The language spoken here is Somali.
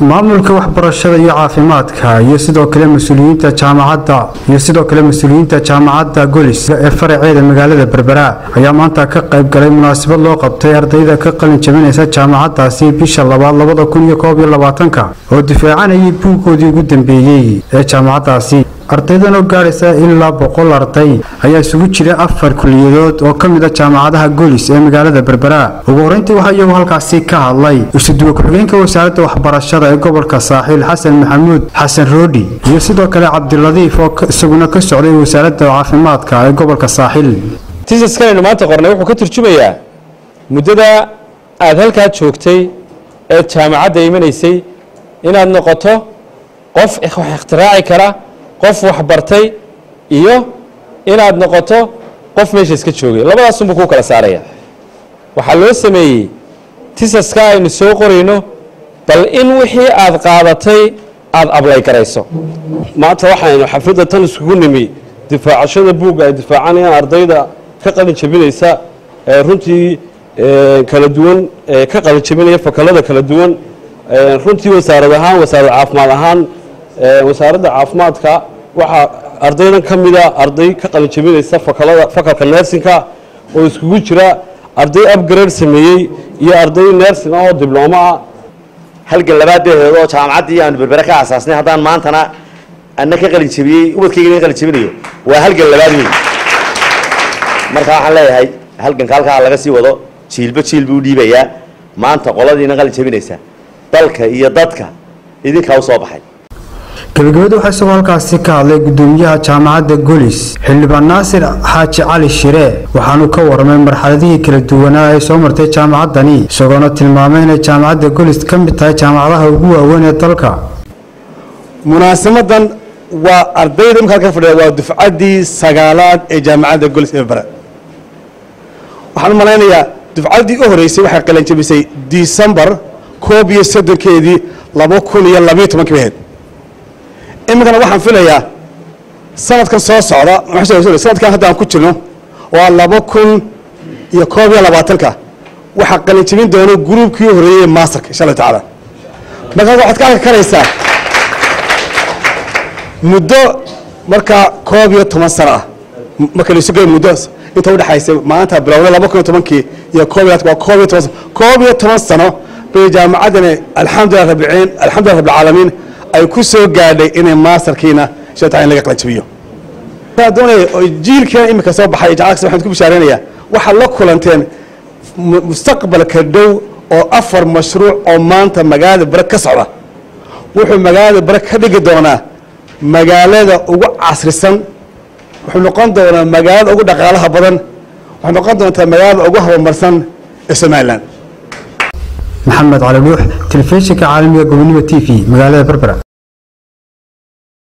maamulka waxbarashada iyo caafimaadka iyo sidoo kale mas-uuliyiinta jaamacadda iyo sidoo kale mas-uuliyiinta jaamacadda golis ee faraceeda magaalada berbera ayaa maanta ka qayb galay munaasabad loo qabtay ardayda ka qalin jabinaysa jaamacaddaasi bisha labaad labada kun iyo koob iyo labaatanka oo difaacanayay buuggoodii ugu dambeeyey ee jaamacaddaasi ardaydan oo gaadhaysa ilaa boqol arday ayaa isugu jira afar kuliyadood oo ka mid a jaamacadaha golis ee magaalada berbera ugu horeyntii waxaa iyagu halkaasi ka hadlay isuduwe ku-xigeenka wasaaradda waxbarashada ee gobolka saaxiil xasan maxamuud xasan roodhi iyo sidoo kale cabdiladiif oo isaguna ka socday wasaaradda caafimaadka ee gobolka saaxiil tiisaskanaynu maanta qornay wuxuu ka turjumayaa muddada aada halkaa joogtay ee jaamacadda imanaysay inaad noqoto qof wax ikhtiraaci kara qof waxbartay iyo inaad noqoto qof meesha iska joogay labadaasunbuu kuu kala saaraya waxaa loo sameeyey tisaska aynu soo qorayno bal in wixii aad qaadatay aada ablay garayso maanta waxaynu xafladda tan iskugu nimi difaacashada buugga ay difaacanayaan ardayda ka qalin jabinaysa ee runtii kala duwan ka qalin jabinaya fakalada kala duwan runtii wasaarad ahaan wasaarad caafimaad ahaan wasaaradda caafimaadka waxaa ardaydan ka mida arday ka qalin jabinaysa fakalada fakalka nersinka oo iskugu jira arday upgrade sameeyey iyo arday nersin ah oo diblooma ah halgan labaadeedeed oo jaamacaddii aanu berbere ka asaasnay haddaan maantana ana ka qalin jabiyey ubadkayga qalin jabinayo waa halgan labaad weyn marka waxaan leeyahay halganka halkaa laga sii wado jiilba jiil buu dhiibayaa maanta qoladiina qalin jabinaysa dalka iyo dadka idinkaa usoo baxay gabagabada waxaa isagoo halkaasi ka hadlay gudoomiyaha jaamacadda golis xildhibaan naasir xaaji cali shire waxaanu ka warramay marxaladihii kala duwanaa ee soo martay jaamacaddani isagoona tilmaamay inay jaamacadda golis ka mid tahay jaamacadaha ugu waaweyn ee dalka munaasabadan waa ardayda imka halka fadhiya waa dufcaddii sagaalaad ee jaamacadda golis ee bare waxaan u malaynayaa dufcaddii u horeysay waxay qalan jabisay disembar koob iyo soddonkeedii laba kun iyo labayo tobankii ahayd iminkana waxaan filayaa sanadkan soo socda sanadkan hadda aan ku jirno waa laba kun iyo koob iyo labaatanka waxaa qalin jabin doona gruubkii horeeyey masterka insha allahu tacaala markaa waxaad ka arki karaysaa muddo markaa koob iyo toban sano ah marka laisu geeyo muddo inta udhexaysa maanta bilowda laba kun iyo tobankii iyo koob iyo waa koob iyo toban koob iyo toban sano bay jaamacaddani alxamdulilah rabbilciin alxamdulilah rabbilcaalamiin ay ku soo gaadhay inay maasterkiina shata in laga qalanjabiyo doonaya oo jiilkiina imika soo baxay jacalkas waxaan ku bishaaraynayaa waxaad la kulanteen mustaqbalka dhow oo afar mashruuc oo maanta magaalada bare ka socda wuxuu magaalada bare ka dhigi doonaa magaalada ugu casrisan wuxuu noqon doonaa magaalada ugu dhaqaalaha badan waxay noqon doontaa magaalada ugu horumarsan ee somalilan maxamed cali dhuux telefishinka caalamiga gobonimo t v magaalada berbera